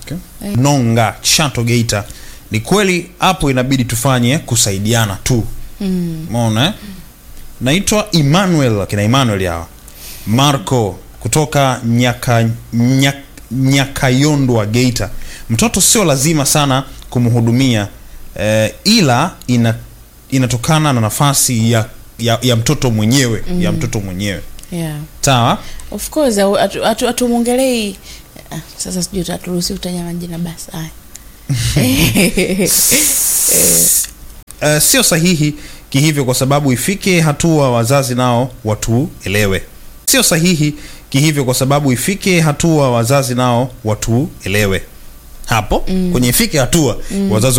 Okay. Nonga Chato Geita. Ni kweli hapo inabidi tufanye kusaidiana tu. Umeona eh? Naitwa Emmanuel, akina Emmanuel hawa. Marco kutoka Nyaka Nyak, Nyakayondwa Geita. Mtoto sio lazima sana kumhudumia eh, ila ina, inatokana na nafasi ya, ya, ya mtoto mwenyewe ya mtoto mwenyewe yeah. sawa. of course au- atu- atu- hatumwongelei ah, sasa sijui taturuhusi kutaja majina basi haya Uh, sio sahihi kihivyo kwa sababu ifike hatua wazazi nao watuelewe. Sio sahihi kihivyo kwa sababu ifike hatua wazazi nao watuelewe. Hapo kwenye ifike hatua wazazi